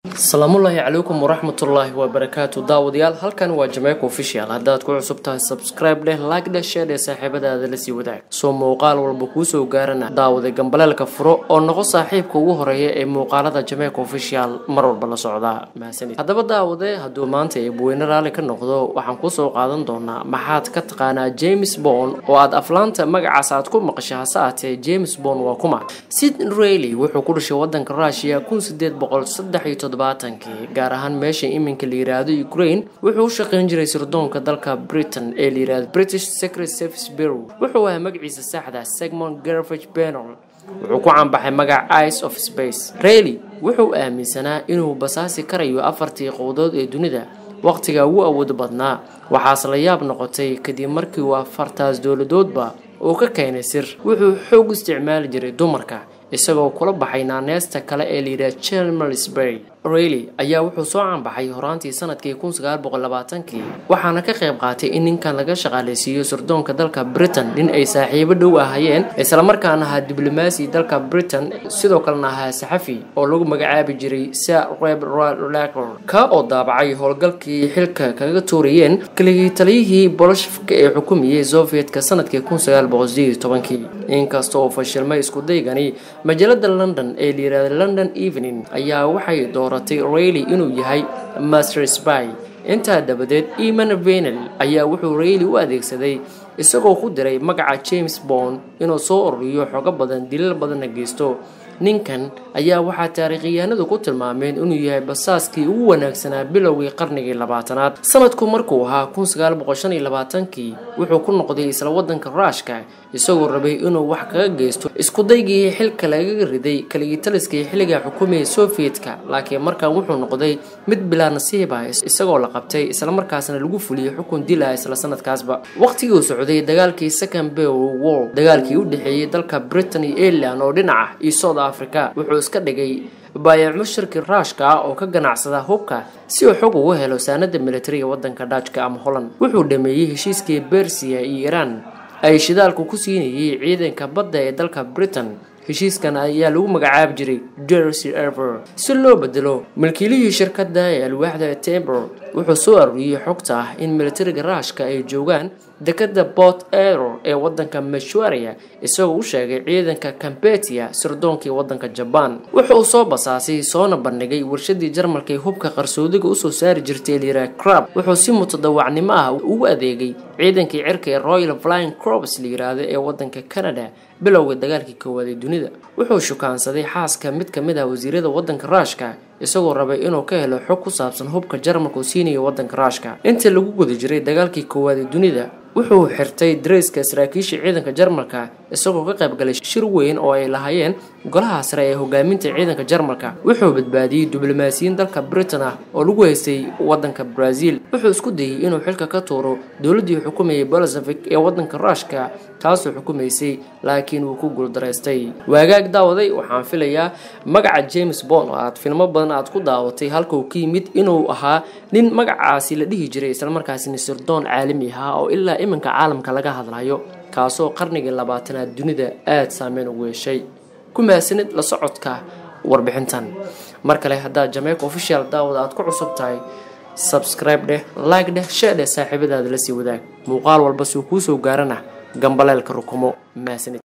asalaamullaahi calaykum waraxmatullaahi wabarakaatu daawadayaal halkan waa jameeca official haddaad ku cusub tahay subscribe dheh like dheh share dheh saaxiibadaada la sii wadaag soo muuqaal walba kuu soo gaarana daawada gambaleelka furo oo noqo saaxiibka ugu horeeya ee muuqaalada jameeca official mar walba la socdaa mahadsanid haddaba daawade hadduu maanta eebweyne raalli ka noqdo waxaan kusoo qaadan doonaa maxaad ka taqaanaa james bond oo aad aflaanta magacaas aad ku maqasha hase aatee james bond waa kuma sid rayli wuxuu ku dhashay wadanka rushia kun sideed boqol saddex iyo todobaatankii gaar ahaan meesha iminka la yiraahdo ukraine wuxuu u shaqayn jiray sirdoonka dalka britain ee la yirahdo british secret service bureau wuxuu ahaa magaciisa saxda segmont garvage benol wuxuu ku caanbaxay magaca ice of space rayli wuxuu aaminsanaa inuu basaasi karayo afartii qowdood ee dunida waqtiga ugu awood badnaa waxaase la yaab noqotay kadib markii uu afartaas dowladoodba uu ka keenay sir wuxuu xoog isticmaali jiray dumarka isagoo kula baxay naaneesta kale ee layidhaha chelmersbury rayli ayaa wuxuu soo caanbaxay horaantii sanadkii kun sagaal boqol labaatankii waxaana ka qayb qaatay in ninkan laga shaqaaleysiiyo sirdoonka dalka britain nin ay saaxiibo dhow ahayeen islamarkaana ahaa diblomaasi dalka britain sidoo kalena ahaa saxafi oo lagu magacaabi jiray sir reb lacor ka oo daabacay howlgalkii xilka kaga tuurayeen keligii taliyihii bolshafka ee xukumayay sovietka sanadkii kun sagaal boqol sideed iyo tobankii inkasta oo fashilmay iskudaygani majaalada london ee la yirahda london evening ayaa waxay dooratay rayli inuu yahay master sby intaa dabadeed eman venel ayaa wuxuu rayli u adeegsaday isagoo ku diray magaca james bond inuu soo ururiyo xogo badan dilal badanna geysto ninkan ayaa waxaa taariikhiyahanadu ku tilmaameen inuu yahay basaaskii ugu wanaagsanaa bilowgii qarnigii labaatanaad sanadku markuu ahaa kun sagaal boqol shan iyo labaatankii wuxuu ku noqday isla wadanka ruushka isagoo rabay inuu wax kaga geysto iskudaygii xilka lagaga riday kaligitaliskii xilliga xukumayay sovietka laakiin markan wuxuu noqday mid bilaa nasiib ah isagoo la qabtay islamarkaasna lagu fuliyey xukun dil ah isla sanadkaasba waqtigii uu socday dagaalkii second bow war dagaalkii u dhexeeyey dalka britain iyo ireland oo dhinaca iyo south africa wuxuu iska dhigay baayac mushirkii ruushka ah oo ka ganacsada hubka si uu xog ugu helo saanada militariga wadanka dajka ama holland wuxuu dhameeyey heshiiskii bersiya iyo iiraan ay shidaalku ku siinayay ciidanka badda ee dalka britain heshiiskan ayaa lagu magacaabi jiray jersey ever si loo bedelo milkiilihii shirkadda ee alwaaxda tember wuxuu soo aruuriyey xogta ah in militariga ruushka ay joogaan dekada port eror ee wadanka meshwaria isagoo u sheegay ciidanka cambetia sirdoonkii wadanka jabaan wuxuu soo basaasay soona bandhigay warshadii jarmalka ee hubka qarsoodiga usoo saari jirtay lyra crab wuxuu si mutadawacnimo ah ugu adeegay ciidankii cirka ee royal flying corps la yiraahdo ee wadanka canada bilowga dagaalkii koowaad ee dunida wuxuu shukaansaday xaaska mid ka mid ah wasiirada wadanka ruushka isagoo rabay inuu ka helo xog ku saabsan hubka jarmalka uu siinayo wadanka ruushka intii lagu guda jiray dagaalkii koowaad ee dunida wuxuu xirtay dareyska saraakiisha ciidanka jarmalka isagoo ka qayb galay shir weyn oo ay lahaayeen golaha sare ee hogaaminta ciidanka jarmalka wuxuu badbaadiyey diblomaasiyiin dalka britain ah oo lagu haystay wadanka brazil wuxuu isku dayey inuu xilka ka tuuro dowladdii xukumayay bolsevik ee wadanka ruushka taasoo xukumaysay laakiin wuu ku guuldaraystay waagaag daawaday waxaan filayaa magaca james bond oo aad filmo badan aad ku daawatay halka uu ka yimid inuu ahaa nin magacaasi la dhihi jiray islamarkaasina sirdoon caalami ahaa oo ilaa iminka caalamka laga hadlayo kaasoo qarnigii labaatanaad dunida aada saameyn ugu yeeshay ku mahadsanid la socodka warbixintan mar kale haddaad jameeca official daawada aad ku cusub tahay subscribe dheh like dheh share dheh saaxiibadaada la sii wadaag muuqaal walba suu kuu soo gaarana gambaleelka rukumo mahadsanid